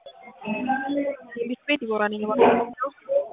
የቤት ቤት ዲቦራ ነኝ እባክህ።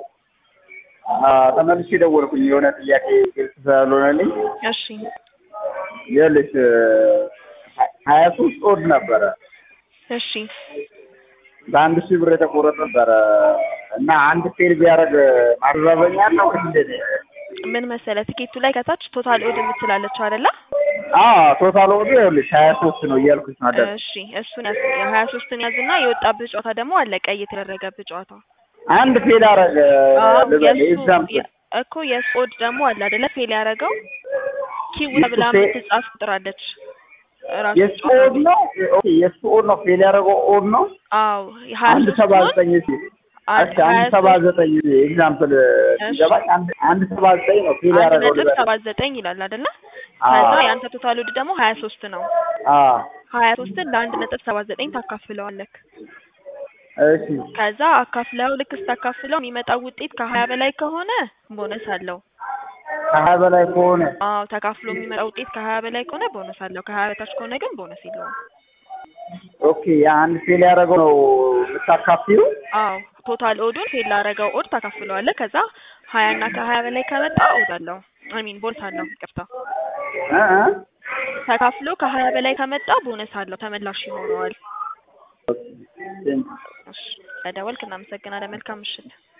ተመልሼ ደወልኩኝ የሆነ ጥያቄ ግልጽ ስላልሆነልኝ። እሺ ይኸውልሽ ሀያ ሶስት ኦድ ነበረ እሺ በአንድ ሺህ ብር የተቆረጠ ነበረ እና አንድ ፌል ቢያደርግ ማረበኛ ነው ወይ እንዴት? ምን መሰለህ ትኬቱ ላይ ከታች ቶታል ኦድ የምትላለች አይደለ? አዎ ቶታል ኦድ ይኸውልሽ ሀያ ሶስት ነው እያልኩሽ ማለት ነው። እሺ እሱን ያዝ የሀያ ሶስትን ያዝና የወጣብህ ጨዋታ ደግሞ አለ ቀይ የተደረገብህ ጨዋታ አንድ ፌል አረገ አዎ ልበል የእሱ ኤግዛምፕል የ- እኮ የእሱ ኦድ ደግሞ አለ አይደለ ፌል ያደረገው ኪው የእሱ ተብላ ፌ- የምትጻፍ ቁጥር አለች ራሱ የእሱ ጨዋታ ኦድ ነው ኦኬ የእሱ ኦድ ነው ፌል ያደረገው ኦድ ነው አዎ የሀያ አንድ ሰባ ሶስቱን ዘጠኝ ሲል አንድ እሺ አንድ ሀያ ሰባ ሶስት ዘጠኝ ኤግዛምፕል ሲገባኝ አንድ አንድ ሰባ ዘጠኝ ነው ፌል አንድ ያደረገው ነጥብ ልበል ሰባት ዘጠኝ ይላል አይደለ? አዎ። ከዛ የአንተ ቶታል ኦድ ደግሞ ሀያ ሶስት ነው። አዎ ሀያ ሶስትን ለአንድ ነጥብ ሰባት ዘጠኝ ታካፍለዋለክ። እሺ ከዛ አካፍለው ልክ ስታካፍለው የሚመጣው ውጤት ከሀያ በላይ ከሆነ ቦነስ አለው። ከሀያ በላይ ከሆነ አዎ ተካፍሎ የሚመጣው ውጤት ከሀያ በላይ ከሆነ ቦነስ አለው። ከሀያ በታች ከሆነ ግን ቦነስ የለውም። ኦኬ የአንድ ፌል ያደረገው ነው የምታካፊው አዎ ቶታል ኦዱን ፌል ላደረገው ኦድ ታካፍለዋለህ። ከዛ ሀያ እና ከሀያ በላይ ከመጣ ኦድ አለው አይ ሚን ቦነስ አለው። ይቅርታ እ እ ተካፍሎ ከሀያ በላይ ከመጣ ቦነስ አለው፣ ተመላሽ ይሆነዋል። ኦኬ ቴንክ ዩ። እሺ ለደወልክ እናመሰግናለን። መልካም ምሽት።